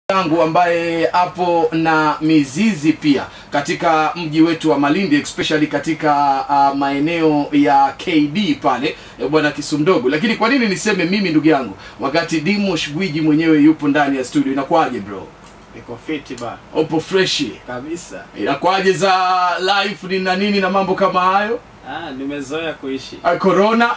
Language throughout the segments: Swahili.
yangu ambaye apo na mizizi pia katika mji wetu wa Malindi especially katika uh, maeneo ya KD pale eh, bwana Kisumdogo. Lakini kwa nini niseme mimi ndugu yangu wakati Dimosh Gwiji mwenyewe yupo ndani ya studio? Inakuwaje bro? Niko fiti ba Upo freshi? kabisa. Inakuwaje za life ni na nini na mambo kama hayo? Ah, nimezoea kuishi. Ah, corona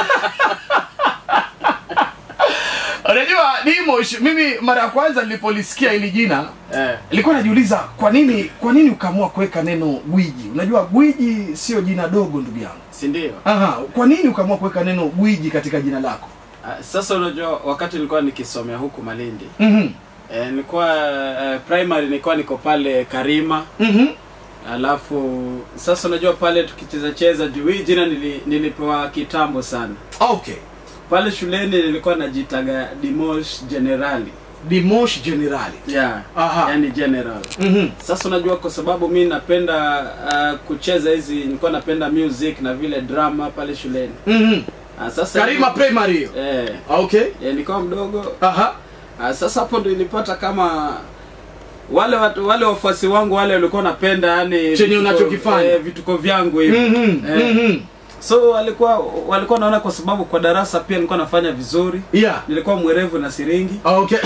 unajua Dimosh, mimi mara ya kwanza nilipolisikia hili jina Eh, nilikuwa najiuliza kwa nini kwa nini ukaamua kuweka neno gwiji unajua gwiji sio jina dogo ndugu yangu si ndio? Aha, kwa nini ukaamua kuweka neno gwiji katika jina lako Ah, sasa unajua wakati nilikuwa nikisomea huku Malindi Mhm, eh, nilikuwa eh, primary nilikuwa niko pale Karima mhm. alafu sasa unajua pale tukicheza cheza juu hii jina nili, nilipewa kitambo sana okay pale shuleni nilikuwa najitaga Dimosh Generali Dimosh Generali yeah. Aha. yani general Mhm, sasa unajua kwa sababu mi napenda uh, kucheza hizi nilikuwa napenda music na vile drama pale shuleni mhm. uh, sasa Karima primary hiyo eh, okay eh, nilikuwa mdogo aha uh, sasa hapo ndo ilipata kama wale watu wale wafuasi wangu wale walikuwa napenda yani Chenye unachokifanya. eh, vituko vyangu hivi Mhm, eh, mhm. so walikuwa walikuwa naona kwa sababu kwa darasa pia nilikuwa nafanya vizuri yeah nilikuwa mwerevu na siringi okay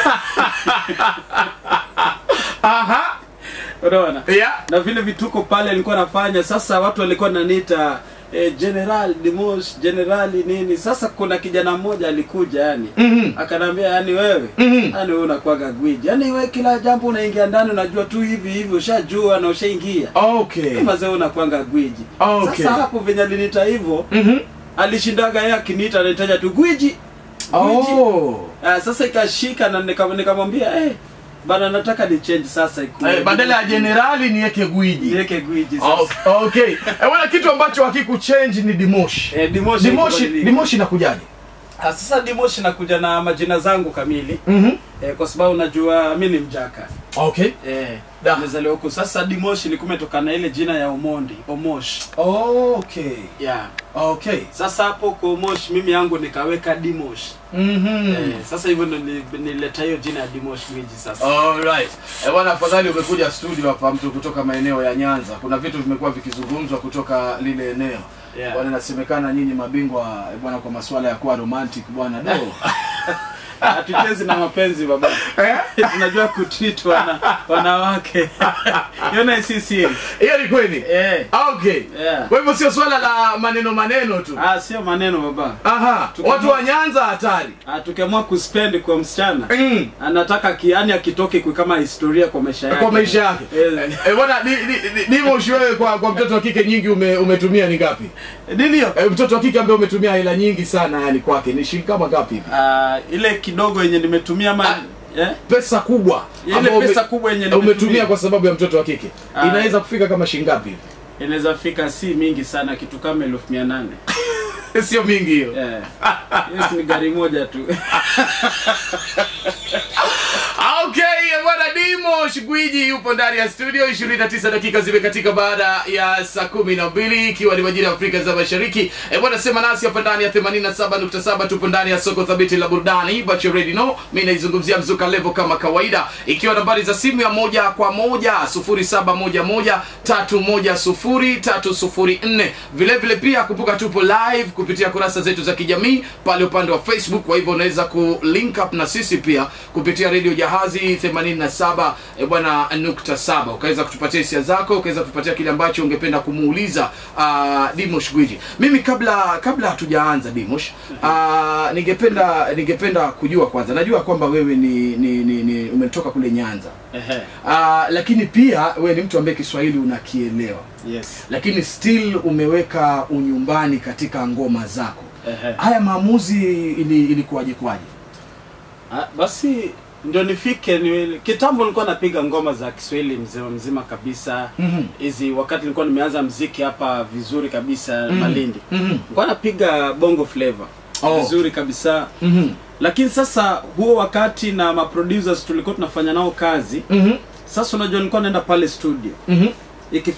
aha unaona yeah na vile vituko pale nilikuwa nafanya sasa watu walikuwa naniita eh, general Dimosh generali nini sasa kuna kijana mmoja alikuja yani mhm akanambia yani wewe Mhm. yani wewe unakuwaga gwiji yani wewe kila jambo unaingia ndani unajua tu hivi hivi ushajua na ushaingia okay kama zee unakuanga gwiji Okay. sasa hapo venye aliniita hivyo mhm alishindaga yeye akiniita anitaja tu gwiji gwiji oh Ah, sasa ikashika na nika- nikamwambia eh bana nataka ni change sasa ikuwe Eh, badala ya generali niweke gwiji niweke gwiji sasa Oh, okay Eh, wala kitu ambacho hakikuchange ni dimoshi Eh, Dimoshi dimoshi haikubadilika. dimoshi inakujaje Ah, sasa Dimoshi nakuja na majina zangu kamili mhm eh, kwa sababu najua mi ni mjaka okay eh, Da. nimezaliwa huku sasa Dimoshi ilikuwa imetokana na ile jina ya Omondi Omosh okay yeah. okay sasa hapo kwa Omosh mimi yangu nikaweka Dimosh mhm eh, sasa hivyo ndo nili- nilileta hiyo jina ya Dimosh Gwiji sasa Alright. Eh, bwana afadhali umekuja studio hapa mtu kutoka maeneo ya Nyanza. Kuna vitu vimekuwa vikizungumzwa kutoka lile eneo. Yeah. Bwana inasemekana nyinyi mabingwa eh, bwana kwa masuala ya kuwa romantic bwana do. hatuchezi na mapenzi baba Eh? tunajua kutreat wana, wanawake yona si siri Hiyo ni kweli. eh, Okay. Yeah. Kwa hivyo sio swala la maneno maneno tu. ah, sio maneno baba Aha. Tuko- Watu wa Nyanza hatari. ah, tukiamua kuspend kwa msichana Mm. anataka kiani akitoke kwa kama historia kwa maisha yake Kwa maisha yake. Eh, Eh, bwana di, di, di, Dimosh wewe kwa kwa mtoto wa kike nyingi ume, umetumia ni ngapi? nini hiyo Eh, mtoto wa kike ambaye umetumia hela nyingi sana yani kwake ni shilingi kama ngapi hivi? Ah, ile kidogo yenye nimetumia ma eh? pesa kubwa ile ambayo pesa ume- kubwa yenye umetumia nimetumia kwa sababu ya mtoto wa kike Ah. inaweza kufika kama shilingi ngapi hivi inaweza fika si mingi sana kitu kama elfu mia nane sio mingi hiyo Eh. hiyo si ni gari moja tu okay bwana dimo shigwiji yupo ndani ya studio 29 dakika zimekatika baada ya saa kumi na mbili ikiwa ni majira ya afrika za mashariki e bwana sema nasi hapa ndani ya 87.7 tupo ndani ya soko thabiti la burudani but you already know mi naizungumzia mzuka levo kama kawaida ikiwa nambari za simu ya moja kwa moja 0711 310 vile vile pia kumbuka tupo live kupitia kurasa zetu za kijamii pale upande wa facebook kwa hivyo unaweza ku link up na sisi pia kupitia redio jahazi 87 eh, bwana nukta saba ukaweza kutupatia hisia zako ukaweza kutupatia kile ambacho ungependa kumuuliza uh, dimosh gwiji mimi kabla kabla hatujaanza dimosh uh, ningependa ningependa kujua kwanza najua kwamba wewe ni, ni, ni, ni umetoka kule nyanza Ehe. uh, lakini pia wewe ni mtu ambaye kiswahili unakielewa yes lakini still umeweka unyumbani katika ngoma zako Ehe. haya maamuzi ili, ilikuwaje kwaje Ah, basi ndio nifike ni, kitambo nilikuwa napiga ngoma za Kiswahili mzima mzima kabisa Mhm. hizi wakati nilikuwa nimeanza mziki hapa vizuri kabisa Mhm. Malindi Mhm. nilikuwa napiga bongo flavor Oh. vizuri kabisa Mhm. lakini sasa huo wakati na maproducers tulikuwa tunafanya nao kazi Mhm. sasa unajua nilikuwa naenda pale studio Mhm.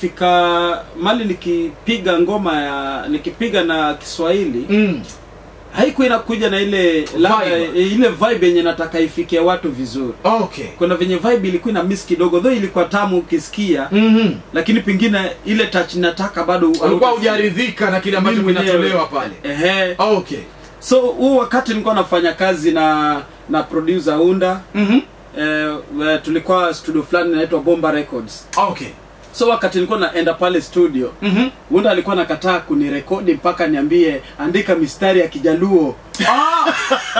ikifika mali nikipiga ngoma ya nikipiga na Kiswahili Mm. haikuwa inakuja na ile ladha Vibe. ile vibe yenye nataka ifikie watu vizuri okay kuna venye vibe ilikuwa ina miss kidogo though ilikuwa tamu ukisikia mhm lakini pengine ile touch nataka bado ulikuwa hauta- hujaridhika na kile ambacho Mimi mwenyewe. kinatolewa pale ehe okay so huu wakati nilikuwa nafanya kazi na na producer unda mhm eh, we- tulikuwa studio fulani inaitwa bomba records okay so wakati nilikuwa naenda pale studio mhm unda alikuwa nakataa kunirekodi mpaka niambie andika mistari ya kijaluo Ah!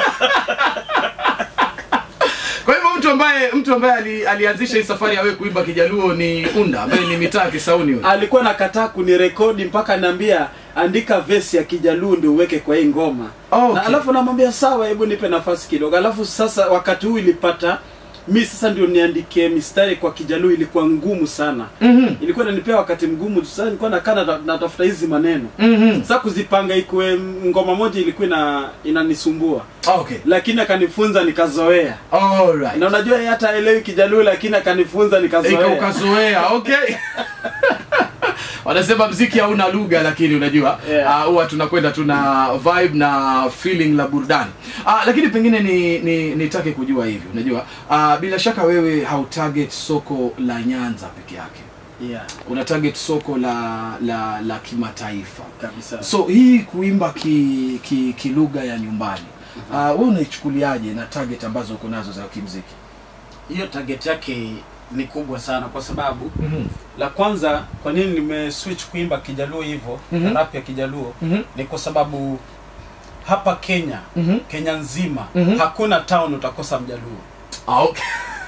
kwa hivyo mtu ambaye mtu ambaye ali, alianzisha hii safari ya wewe kuimba kijaluo ni unda ambaye ni mitaa ya kisauni huyo alikuwa nakataa kunirekodi mpaka niambia andika vesi ya kijaluo ndio uweke kwa hii ngoma Okay. na alafu namwambia sawa hebu nipe nafasi kidogo alafu sasa wakati huu ilipata mi sasa ndio niandike mistari kwa kijaluo ilikuwa ngumu sana mhm ilikuwa inanipea wakati mgumu sasa nilikuwa nakaa nata- natafuta hizi maneno mhm sasa kuzipanga ikuwe ngoma moja ilikuwa ina inanisumbua okay lakini akanifunza nikazoea all right na unajua yeye hata elewi kijaluo lakini akanifunza Ika nikazoea ukazoea okay wanasema mziki hauna lugha lakini unajua Yeah. ah, huwa tunakwenda tuna vibe na feeling la burudani uh, lakini pengine ni ni nitake kujua hivi unajua uh, bila shaka wewe hautarget soko la nyanza peke yake yeah, una target soko la la la kimataifa kabisa so hii kuimba ki ki, ki lugha ya nyumbani uh, wewe unaichukuliaje na target ambazo uko nazo za kimziki hiyo target yake ni kubwa sana kwa sababu mm-hmm. la kwanza kwa nini nimeswitch kuimba kijaluo hivyo Mhm. rap ya kijaluo Mhm. ni kwa sababu hapa kenya Mhm. kenya nzima Mhm. hakuna town utakosa mjaluo Ah, okay.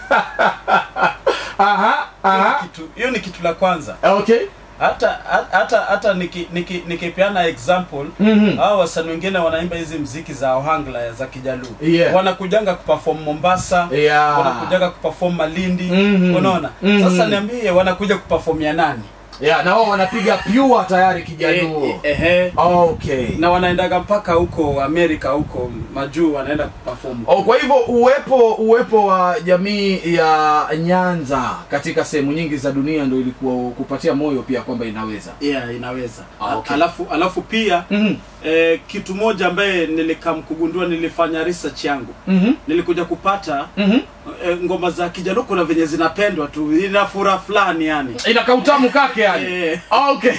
aha, Hiyo ni aha. kitu- hiyo ni kitu la kwanza Okay. hata hata hata niki- niki- nikipeana example Mhm. hao wasanii wengine wanaimba hizi mziki za ohangla za kijaluo Yeah. wanakujanga kuperform mombasa Yeah. wanakujaga kuperform malindi Mhm. unaona Mhm. sasa niambie wanakuja kuperform ya nani Yeah, na wao wanapiga pure tayari kijaluo. Eh, eh, ehe. Okay. na wanaendaga mpaka huko amerika huko majuu wanaenda kuperform Oh, kwa hivyo uwepo uwepo wa jamii ya Nyanza katika sehemu nyingi za dunia ndio ilikuwa kupatia moyo pia kwamba inaweza. yeah inaweza Ah, okay. alafu alafu pia Mhm. eh, kitu moja ambaye nilikamkugundua nilifanya research yangu Mhm. nilikuja kupata Mhm. eh, ngoma za kijaluo kuna venye zinapendwa tu ina furaha fulani yani Ina kautamu kake yani. Eh. Okay.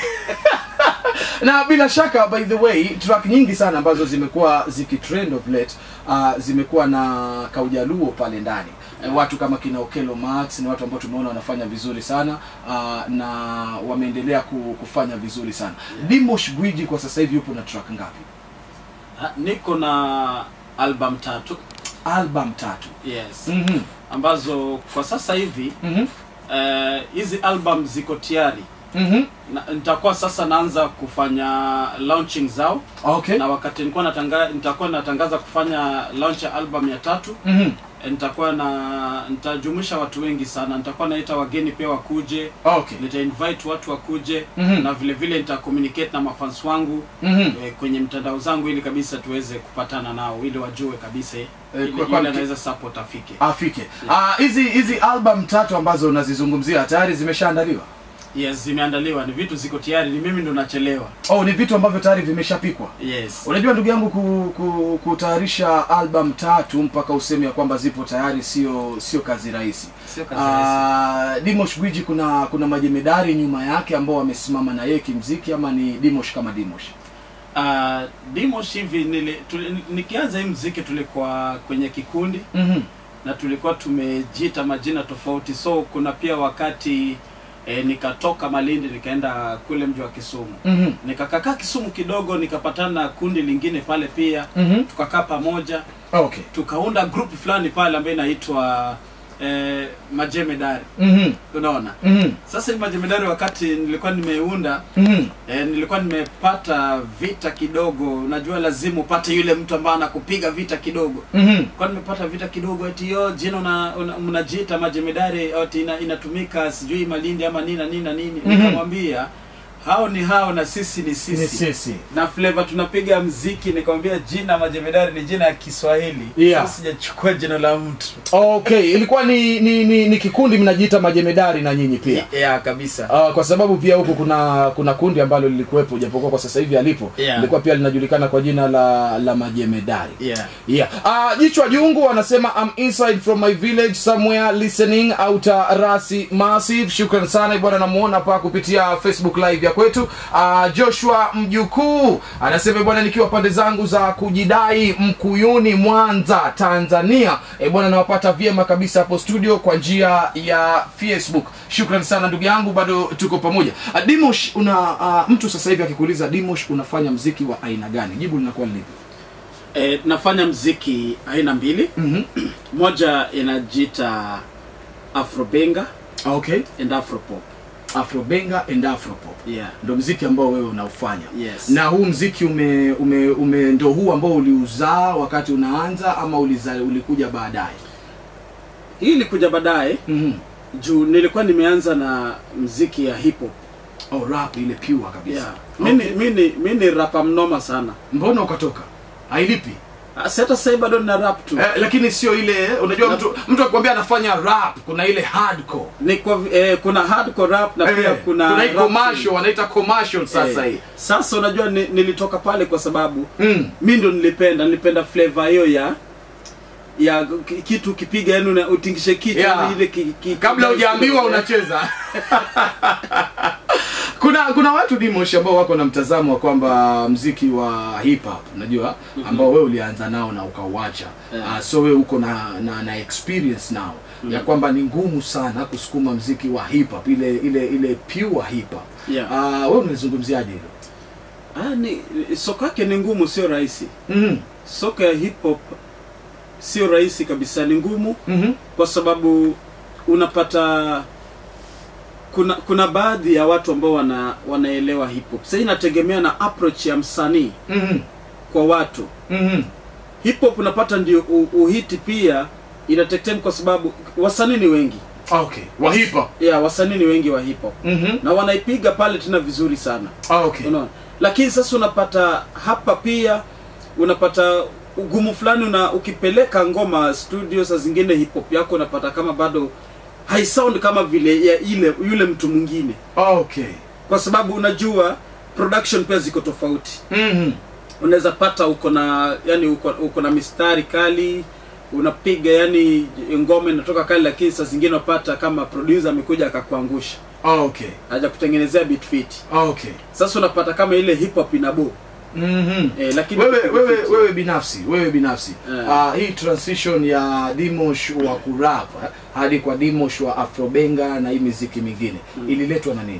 na bila shaka by the way track nyingi sana ambazo zimekuwa zikitrend of late uh, zimekuwa na kaujaluo pale ndani yeah. watu kama kina Okelo Max ni watu ambao tumeona wanafanya vizuri sana uh, na wameendelea ku, kufanya vizuri sana yeah. Dimosh Gwiji kwa sasa hivi yupo na track ngapi Ha, niko na album tatu album tatu yes mm-hmm. ambazo kwa sasa hivi Mm-hmm. eh, hizi album ziko tayari Mm-hmm. na, nitakuwa sasa naanza kufanya launching zao okay na wakati nilikuwa natanga, nitakuwa natangaza kufanya launch ya album ya tatu mm-hmm. eh, nitakuwa na nitajumuisha watu wengi sana nitakuwa naita wageni pia wakuje okay nita invite watu wakuje Mhm. na vile vile nita communicate na mafans wangu mm-hmm. eh, kwenye mtandao zangu ili kabisa tuweze kupatana nao ili wajue kabisa eh, ili kwa- kwa- yule anaweza support afike afike Ah, hizi hizi album tatu ambazo unazizungumzia tayari zimeshaandaliwa yes zimeandaliwa ni vitu ziko tayari ni mimi ndo nachelewa oh ni vitu ambavyo tayari vimeshapikwa yes unajua ndugu yangu ku, ku, kutayarisha album tatu mpaka useme ya kwamba zipo tayari sio sio kazi rahisi sio kazi rahisi Ah, Dimosh Gwiji kuna kuna majemedari nyuma yake ambao wamesimama na yeye kimziki ama ni Dimosh kama Dimosh uh, Dimosh hivi nili, tuli, nikianza hii mziki tulikuwa kwenye kikundi mm-hmm. na tulikuwa tumejiita majina tofauti so kuna pia wakati eh, nikatoka Malindi nikaenda kule mji wa Kisumu Mm-hmm. nikakakaa Kisumu kidogo nikapatana na kundi lingine pale pia Mm-hmm. tukakaa pamoja okay tukaunda group fulani pale ambayo inaitwa eh, majemedari mm-hmm. unaona Mm-hmm. sasa hii majemedari wakati nilikuwa nimeunda Mm-hmm. E, nilikuwa nimepata vita kidogo unajua lazima upate yule mtu ambaye anakupiga vita kidogo Mm-hmm. kwa nimepata vita kidogo eti yo jina una- una- mnajiita majemedari ati ina, inatumika sijui malindi ama nini na nini na nini Mhm. nikamwambia hao ni hao na sisi ni sisi, ni sisi na flavor tunapiga mziki nikwambia jina majemedari ni jina ya kiswahili Yeah. Sasa sijachukua jina la mtu okay ilikuwa ni ni, ni, ni kikundi mnajiita majemedari na nyinyi pia yeah, kabisa Uh, kwa sababu pia huku kuna kuna kundi ambalo lilikuwepo japokuwa kwa sasa hivi alipo Yeah. lilikuwa pia linajulikana kwa jina la la majemedari yeah. yeah. uh, jichwa jungu anasema I'm inside from my village somewhere listening outer rasi massive shukran sana bwana namuona hapa kupitia facebook live ya kwetu uh, joshua mjukuu anasema bwana nikiwa pande zangu za kujidai mkuyuni mwanza tanzania e bwana nawapata vyema kabisa hapo studio kwa njia ya facebook shukran sana ndugu yangu bado tuko pamoja uh, dimosh una uh, mtu sasa hivi akikuuliza dimosh unafanya mziki wa aina gani jibu linakuwa lipi E, nafanya mziki aina mbili mm-hmm. moja inajiita afrobenga okay and afropop afrobenga and afropop yeah. ndo mziki ambao wewe unaufanya Yes. na huu mziki ume, ume, ume ndo huu ambao uliuzaa wakati unaanza ama uliza, ulikuja baadaye hii ilikuja baadaye mm-hmm. juu nilikuwa nimeanza na mziki ya hip hop oh, rap ile pure kabisa yeah. okay. mi ni- mi ni- mi ni rapa mnoma sana mbona ukatoka hailipi Ah, si hata sahii bado nina rap tu eh, lakini sio ile unajua mtu mtu akikwambia anafanya rap kuna ile hardcore ni kwa, eh, kuna hardcore rap na pia eh, kuna kuna hii rap commercial wanaita commercial sasa Eh, hii sasa unajua ni, nilitoka pale kwa sababu mm. mi ndo nilipenda nilipenda flavor hiyo ya ya ki- kitu ukipiga yani una- utingishe kichwa Yeah. yani ile ki, ki, kabla ki- hujaambiwa eh, unacheza kuna kuna watu dimosh ambao wako na mtazamo wa kwamba mziki wa hip hop unajua ambao wewe ulianza nao na ukauacha Yeah. uh, so wewe uko na, na na experience nao ya kwamba ni ngumu sana kusukuma mziki wa hip hop ile ile ile pure hip hop Yeah. uh, wewe unalizungumziaje hilo ah, ni soko yake ni ngumu sio rahisi mm soko ya hip hop sio rahisi kabisa ni ngumu -hmm. kwa sababu unapata kuna kuna baadhi ya watu ambao wana wanaelewa hip hop sasa inategemea na approach ya msanii mm -hmm. kwa watu mm -hmm. hip hop unapata ndio u- uhiti pia ina take time kwa sababu wasanii ni wengi okay wa hip hop yeah, wasanii ni wengi wa hip hop mm -hmm. na wanaipiga pale tena vizuri sana okay unaona lakini sasa unapata hapa pia unapata ugumu fulani una ukipeleka ngoma studio saa zingine hip hop yako unapata kama bado haisound kama vile ya ile yule mtu mwingine okay kwa sababu unajua production pia ziko tofauti mm -hmm. unaweza pata uko na yani uko, uko na mistari kali unapiga yani ngoma inatoka kali lakini saa zingine unapata kama producer amekuja akakuangusha okay haja kutengenezea beat fit okay sasa unapata kama ile hip hop inabo mm -hmm. eh, lakini wewe wewe fit. wewe binafsi wewe binafsi Eh. uh, hii transition ya dimosh wa kurap eh, hadi kwa dimosh wa afrobenga na hii miziki mingine Mm. ililetwa na nini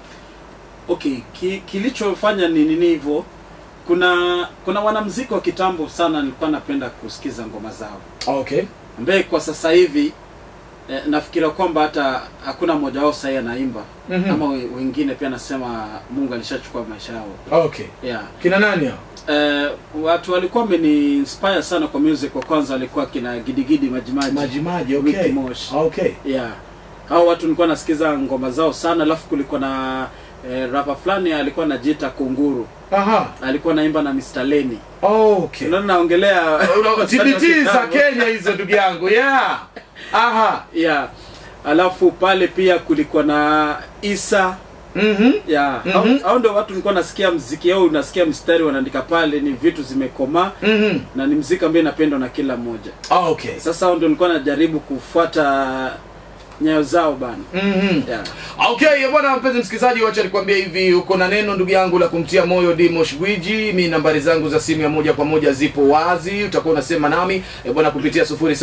okay ki, kilichofanya ni nini hivyo kuna kuna wanamziki wa kitambo sana nilikuwa napenda kusikiza ngoma zao okay ambaye kwa sasa hivi eh, nafikiria kwamba hata hakuna mmoja wao sahii anaimba Mhm. ama we- wengine pia nasema mungu alishachukua maisha yao okay yeah. kina nani hao eh, watu walikuwa wameni inspire sana kwa music wa kwanza walikuwa kina gidigidi majimaji majimaji Ricky okay Mosh. okay yeah hao watu nilikuwa nasikiza ngoma zao sana alafu kulikuwa na eh, rapa fulani alikuwa anajiita kunguru aha alikuwa naimba na Mr. Lenny. okay Unaona naongelea Una- TBT za Kenya hizo ndugu yangu yeah aha Yeah. Alafu pale pia kulikuwa na Isa mhm yeah. Mhm. Hao hao ndio watu nilikuwa nasikia mziki yao, unasikia mstari wanaandika pale, ni vitu zimekomaa mhm na ni mziki ambaye inapendwa na kila mmoja. okay Sasa hao ndio nilikuwa najaribu kufuata nyayo zao bana. mhm Yeah. okay bwana mpenzi msikilizaji wacha nikwambie hivi uko na neno ndugu yangu la kumtia moyo dimosh gwiji mi nambari zangu za simu ya moja kwa moja zipo wazi utakuwa unasema nami e bwana kupitia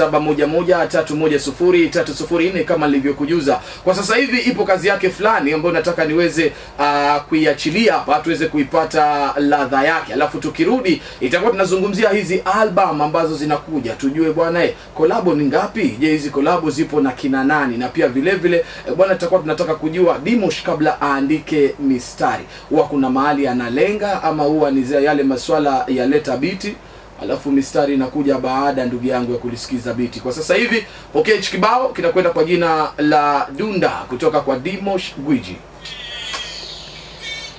0711310304 kama nilivyokujuza kwa sasa hivi ipo kazi yake fulani ambayo nataka niweze uh, kuiachilia hapa tuweze kuipata ladha yake alafu tukirudi itakuwa tunazungumzia hizi album ambazo zinakuja tujue bwana eh, kolabo ni ngapi je hizi kolabo zipo na kina nani na pia vile vile eh, bwana tutakuwa tunataka kujua dimosh kabla aandike mistari huwa kuna mahali analenga ama huwa ni zile yale maswala ya leta biti alafu mistari inakuja baada ndugu yangu ya kulisikiza biti kwa sasa hivi pokea hichi kibao kinakwenda kwa jina la dunda kutoka kwa dimosh gwiji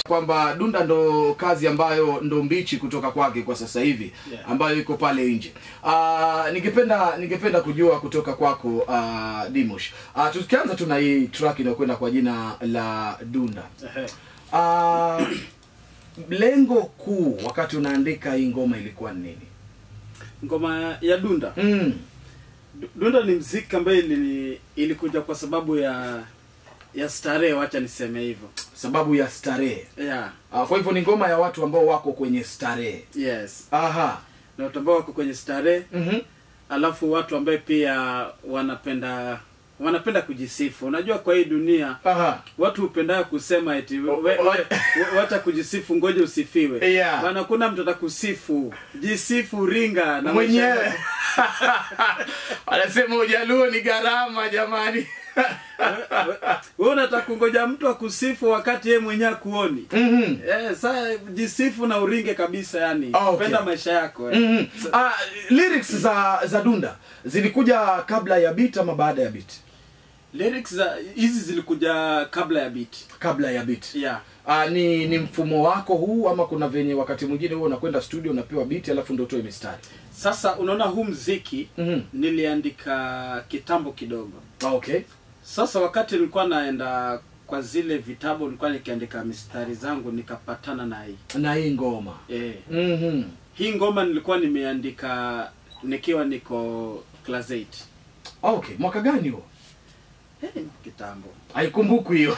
kwamba dunda ndo kazi ambayo ndo mbichi kutoka kwake kwa sasa hivi Yeah. ambayo iko pale nje uh, ningependa ningependa kujua kutoka kwako uh, dimosh uh, tukianza tu na hii track inayokwenda kwa jina la dunda Ehe. uh, lengo kuu wakati unaandika hii ngoma ilikuwa ni nini ngoma ya dunda mm. Du- dunda ni mziki ambayo ili, ilikuja kwa sababu ya ya starehe wacha niseme hivyo sababu ya starehe yeah uh, kwa hivyo ni ngoma ya watu ambao wako kwenye starehe yes aha na watu ambao wako kwenye starehe mm-hmm. alafu watu ambaye pia wanapenda wanapenda kujisifu unajua kwa hii dunia aha watu hupenda kusema eti we, O- we, o- we, wacha kujisifu ngoja usifiwe Yeah. bana kuna mtu atakusifu jisifu ringa na mwenyewe maisha- anasema ujaluo ni gharama jamani wewe unataka kungoja mtu akusifu wakati yeye mwenyewe akuoni mm-hmm. eh, saa jisifu na uringe kabisa yani Ah, okay. penda maisha yako eh. Mm-hmm. Ah, lyrics za za dunda zilikuja kabla ya beat ama baada ya beat lyrics za hizi zilikuja kabla ya beat kabla ya beat yeah Ah, ni ni mfumo wako huu ama kuna venye wakati mwingine huo unakwenda studio unapewa beat alafu ndo utoe mistari sasa unaona huu mziki Mhm. niliandika kitambo kidogo ah, okay sasa wakati nilikuwa naenda kwa zile vitabu nilikuwa nikiandika mistari zangu nikapatana na hii na hii ngoma eh. mm-hmm. hii ngoma nilikuwa nimeandika nikiwa niko class 8 okay mwaka gani huo eh, kitambo haikumbukwi hiyo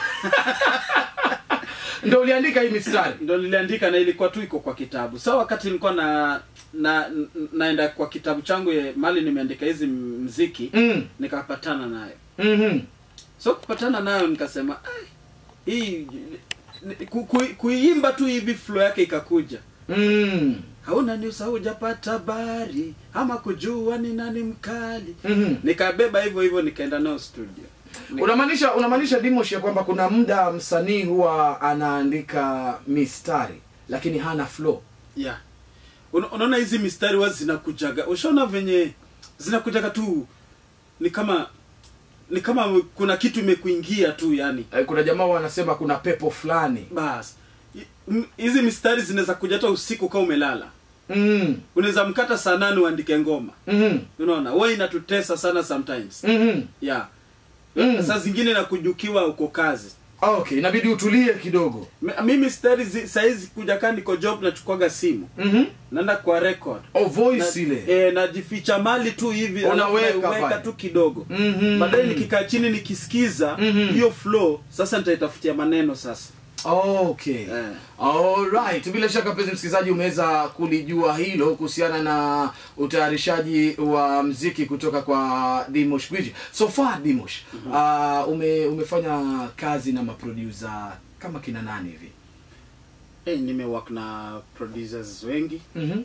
ndo uliandika hii mistari ndo niliandika na ilikuwa tu iko kwa kitabu sa wakati nilikuwa na na n- naenda kwa kitabu changu ye- mali nimeandika hizi m- mziki mm. nikapatana nayo mm-hmm. so kupatana nayo nikasema "Ai, hii ni- ku- ku- kuiimba tu hivi flow yake ikakuja mm. hauna news haujapata habari ama kujua ni nani mkali mm-hmm. nikabeba hivyo hivyo nikaenda nao studio Nika- unamaanisha unamaanisha dimosh ya kwamba kuna muda msanii huwa anaandika mistari lakini hana flow yeah. Una- unaona hizi mistari wa zinakujaga ushaona venye zinakujaga tu ni kama ni kama kuna kitu imekuingia tu yani Eh, kuna jamaa wanasema kuna pepo fulani bas I- m- hizi mistari zinaweza kuja hata usiku kama umelala mm. unaweza mkata saa nane uandike ngoma mm-hmm. unaona wa inatutesa sana sometimes mm-hmm. yeah Mm. saa zingine na kujukiwa uko kazi okay inabidi utulie kidogo M- mimi stari zi- saizi kuja kaa niko job nachukwaga simu mm-hmm. naenda kwa record oh, voice na, ile eh, najificha mali tu hivi Unaweka alafu naweka pale. tu kidogo Mhm. baadaye nikikaa chini nikisikiza Mhm. hiyo flow sasa nitaitafutia maneno sasa okay Eh. Alright, bila shaka mpenzi msikilizaji umeweza kulijua hilo kuhusiana na utayarishaji wa mziki kutoka kwa Dimosh Gwiji. So far Dimosh, uh, ume, umefanya kazi na maproducer kama kina nani hivi? hey, nimewak na producers wengi Mhm.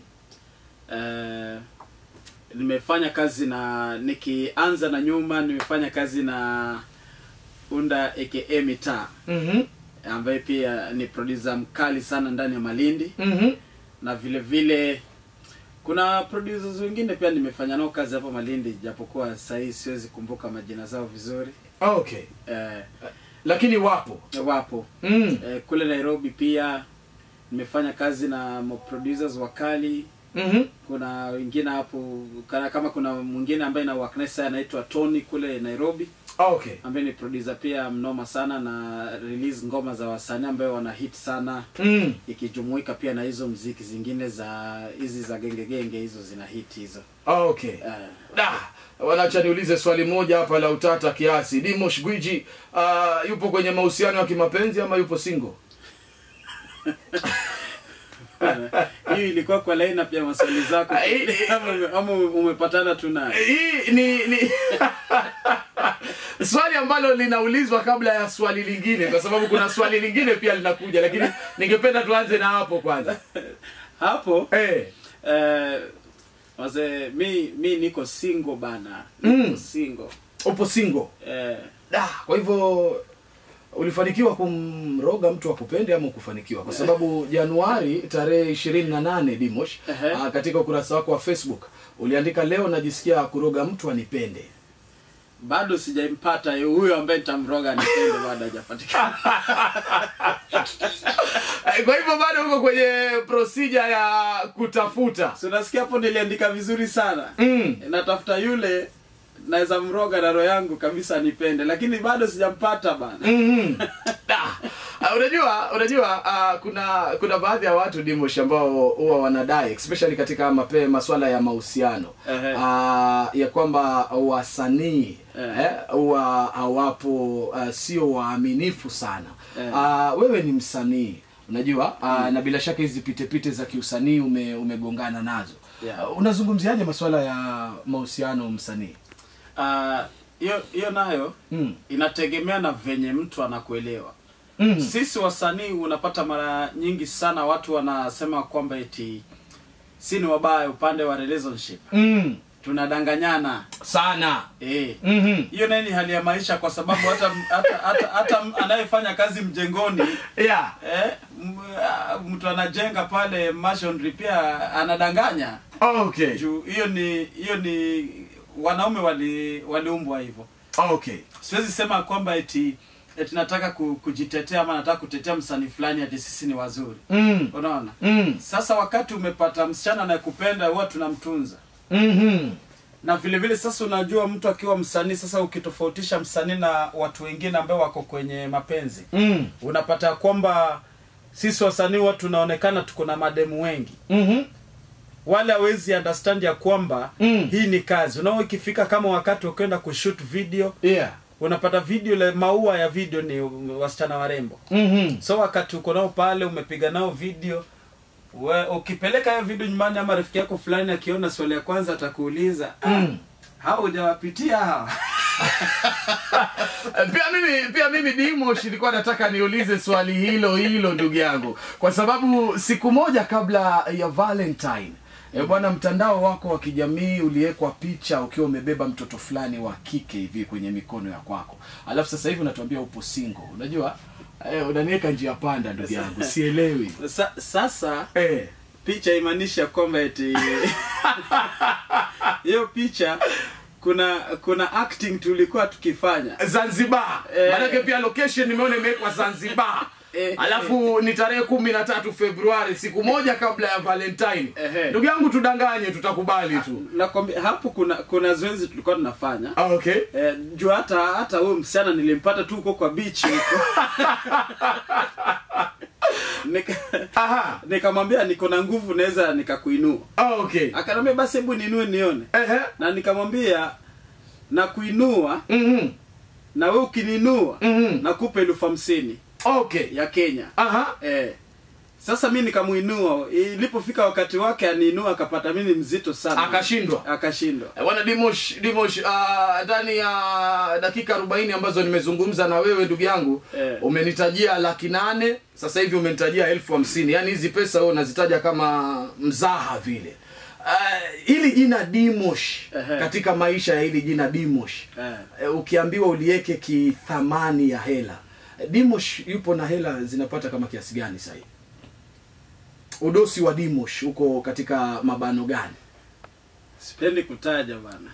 Eh, nimefanya kazi na nikianza na nyuma nimefanya kazi na unda aka mitaa Mhm. ambaye pia ni producer mkali sana ndani ya malindi Mhm. na vile vile kuna producers wengine pia nimefanya nao kazi hapo malindi japokuwa sahii siwezi kumbuka majina zao vizuri Okay. eh, Lakini wapo. wapo Mm. eh, kule nairobi pia nimefanya kazi na producers wakali Mhm. kuna wengine hapo kana kama kuna mwingine ambaye na waknesa anaitwa tony kule nairobi Okay. ambaye ni producer pia mnoma sana na release ngoma za wasanii ambayo wana hit sana Mm. ikijumuika pia na hizo mziki zingine za hizi za genge genge hizo zina hit hizo Okay. eh, Da, wanacha niulize swali moja hapa la utata kiasi. Dimosh Gwiji uh, yupo kwenye mahusiano ya kimapenzi ama yupo single? hiyo ilikuwa kwa lineup ya maswali zako Ah, hii- ama ume- ama umepatana tu naye hii ni ni swali ambalo linaulizwa kabla ya swali lingine kwa sababu kuna swali lingine pia linakuja lakini ningependa tuanze na hapo kwanza hapo eh eh, wazee mi mi niko single bana niko Mm. single upo single eh, da kwa hivyo ulifanikiwa kumroga mtu akupende ama ukufanikiwa kwa sababu januari tarehe ishirini na nane dimosh Ehe. ah, katika ukurasa wako wa facebook uliandika leo najisikia kuroga mtu anipende bado sijaimpata huyo ambaye nitamroga nipende bado hajapatikana kwa hivyo bado uko kwenye procedure ya kutafuta so nasikia hapo niliandika vizuri sana mm. natafuta yule naweza mroga na roho yangu kabisa nipende lakini bado sijampata bana Mhm. Ah, ah, unajua unajua uh, kuna kuna baadhi ya watu dimosh ambao huwa wanadai especially katika mape maswala ya mahusiano Ehe. uh, ya kwamba wasanii Ehe. eh, huwa hawapo uh, sio waaminifu sana Ehe. uh, wewe ni msanii unajua uh, na bila shaka hizi pitepite za kiusanii ume, umegongana nazo Yeah. uh, unazungumziaje maswala ya mahusiano msanii Ah, hiyo hiyo nayo mm. inategemea na venye mtu anakuelewa mm. sisi wasanii unapata mara nyingi sana watu wanasema kwamba eti si ni wabaya upande wa relationship mm. tunadanganyana sana eh mm-hmm. hiyo naye ni hali ya maisha kwa sababu hata hata hata, hata anayefanya kazi mjengoni yeah eh, m- ah, mtu anajenga pale masonry pia anadanganya okay juu hiyo ni hiyo ni wanaume wali waliumbwa hivyo okay siwezi sema kwamba eti eti nataka ku, kujitetea ama nataka kutetea msanii fulani ati sisi ni wazuri mm. unaona Mm. sasa wakati umepata msichana anayekupenda huwa tunamtunza Mm-hmm. na vile vile sasa unajua mtu akiwa msanii sasa ukitofautisha msanii na watu wengine ambao wako kwenye mapenzi Mm. unapata ya kwamba sisi wasanii huwa tunaonekana tuko na mademu wengi Mm-hmm. wale hawezi understand ya kwamba Mm. hii ni kazi unao ikifika kama wakati ukienda kushoot video yeah unapata video le maua ya video ni wasichana warembo mm-hmm. so wakati uko nao pale umepiga nao video we, ukipeleka hiyo video nyumbani ama rafiki yako fulani akiona swali ya kwanza atakuuliza ah, Mm. hao hujawapitia hawa pia mimi pia mimi dimosh ilikuwa nataka niulize swali hilo hilo ndugu yangu kwa sababu siku moja kabla ya valentine E bwana mtandao wako wa kijamii uliwekwa picha ukiwa umebeba mtoto fulani wa kike hivi kwenye mikono ya kwako alafu sasa hivi unatuambia upo single unajua eh, unaniweka njia panda ndugu yangu sielewi Sa, sasa eh. picha imaanisha kwamba eti hiyo picha kuna kuna acting tulikuwa tukifanya zanzibar Eh. manake pia location nimeona imewekwa zanzibar Eh, alafu ni tarehe kumi na tatu februari siku moja kabla ya valentine Ehe. ndugu yangu tudanganye tutakubali tu nakwambia hapo kuna kuna zoezi tulikuwa tunafanya Ah, okay Eh, juu hata hata huyo msichana nilimpata tu huko kwa beach huko Nika- aha nikamwambia niko na nguvu naweza nikakuinua Ah, okay akanambia basi hebu niinue nione Ehe. na nikamwambia na kuinua Mhm. na we ukininua Mhm. nakupa elfu hamsini okay ya kenya aha eh. sasa mi nikamuinua ilipofika wakati wake aniinua akapata mi ni mzito sana akashindwa akashindwa Eh, bwana dimosh dimosh ah, ndani ya dakika 40 ambazo nimezungumza na wewe ndugu yangu Eh. umenitajia laki nane sasa hivi umenitajia elfu hamsini yaani hizi pesa wewe unazitaja kama mzaha vile Uh, hili jina dimosh Ehe. katika maisha ya hili jina dimosh Eh. eh, ukiambiwa uliweke kithamani ya hela eh, dimosh yupo na hela zinapata kama kiasi gani sahii udosi wa dimosh uko katika mabano gani sipendi kutaja bana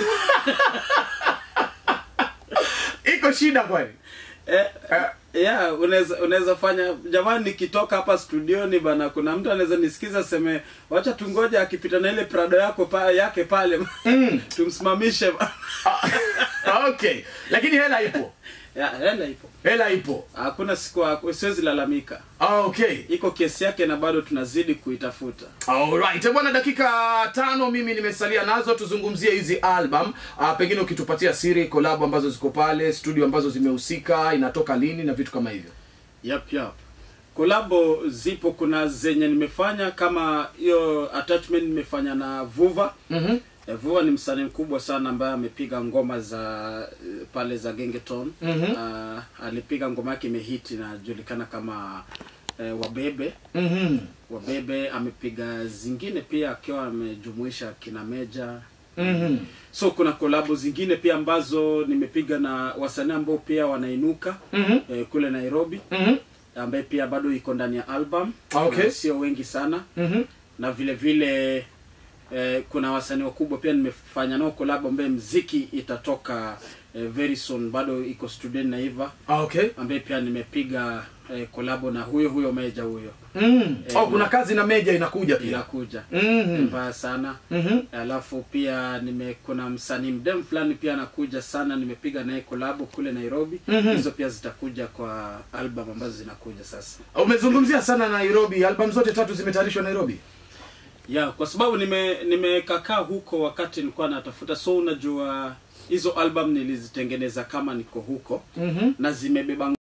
iko shida kwani eh, Eh. yeah, unaweza unaweza fanya jamani nikitoka hapa studioni bana kuna mtu anaweza nisikiza seme wacha tungoja akipita na ile prado yako pa, yake pale Mm. tumsimamishe bana. Ah, okay lakini hela ipo yeah, hela ipo hela ipo hakuna siku haku- siwezi lalamika ah, okay iko kesi yake na bado tunazidi kuitafuta Alright. bwana dakika tano mimi nimesalia nazo tuzungumzie hizi album ah, pengine ukitupatia siri collab ambazo ziko pale studio ambazo zimehusika inatoka lini na vitu kama hivyo yap yap kolabo zipo kuna zenye nimefanya kama hiyo attachment nimefanya na vuva mm-hmm. Eh, Vuva ni msanii mkubwa sana ambaye amepiga ngoma za eh, pale za Gengeton. Mhm. Ah, alipiga ngoma yake imehiti inajulikana kama eh, Wabebe. Mm-hmm. Wabebe amepiga zingine pia akiwa amejumuisha kina Meja. Mm-hmm. So kuna kolabo zingine pia ambazo nimepiga na wasanii ambao pia wanainuka Mm-hmm. eh, kule Nairobi Mm-hmm. ambaye pia bado iko ndani ya album. Okay. Na sio wengi sana Mm-hmm. na vile vile eh, kuna wasanii wakubwa pia nimefanya nao collab ambaye mziki itatoka eh, very soon bado iko student naiva Ah, okay ambaye pia nimepiga eh, kolabo na huyo huyo meja huyo mm. Eh, oh, kuna kazi na meja inakuja pia inakuja Mhm. mbaya sana Mhm. alafu pia nime kuna msanii mdem fulani pia anakuja sana nimepiga naye kolabo kule nairobi Mhm. hizo pia zitakuja kwa album ambazo zinakuja sasa umezungumzia sana nairobi album zote tatu zimetayarishwa nairobi ya kwa sababu nime nimekakaa huko wakati nilikuwa natafuta so unajua hizo album nilizitengeneza kama niko huko mm-hmm. na zimebeba